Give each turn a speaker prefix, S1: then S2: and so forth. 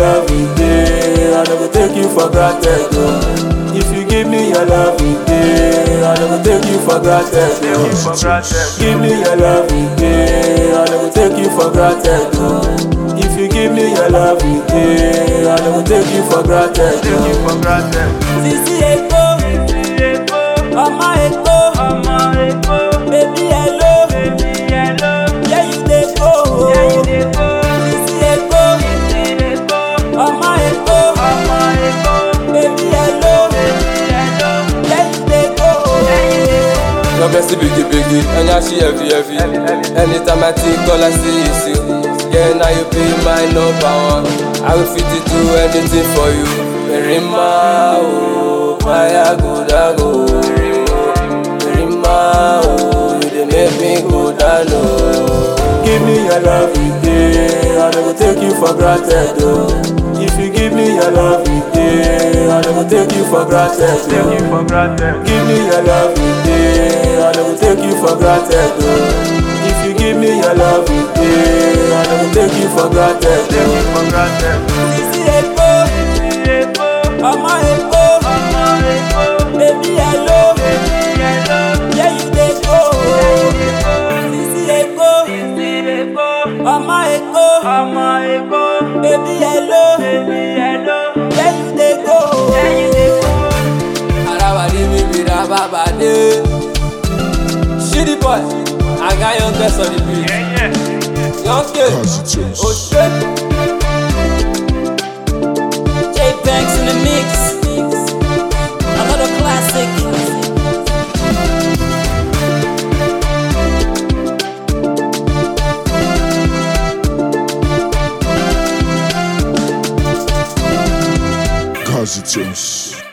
S1: love day, I never take you for granted. Oh. If you give me your love day, I never take you for granted. Oh. Give me your love day, I never take you for granted. Oh. If you give me your love day, I never take you for granted. Oh.
S2: Sisi Eko, ọmọ Eko, baby hello, yeah you dey go. Sisi Eko, ọmọ Eko, baby hello, yeah you dey go.
S3: Your bestie biggie biggie, and now she heavy heavy. Anytime I think all I see is you. Yeah, now you be my number one. I will fit to do anything for you. Rima, oh, my good go. Rima, oh, you dey make me go down low.
S1: Give me your love day, I never take you for granted. Oh. If you give me your love day, I never take you for granted. Oh. Give me your love day, I never take you for granted. Oh. If you give me your love day, I never take you for granted. Oh.
S2: Sisi Eko, ọmọ Eko, baby hello, yeah you dey go. Sisi Eko, ọmọ Eko, baby hello, yeah you dey go.
S3: Arawadi mi bi ra baba de. Shitty boy, I got young best on the beat. Young kid, oh shit.
S2: J Banks in the mix, another classic.
S4: Kazi Tunes.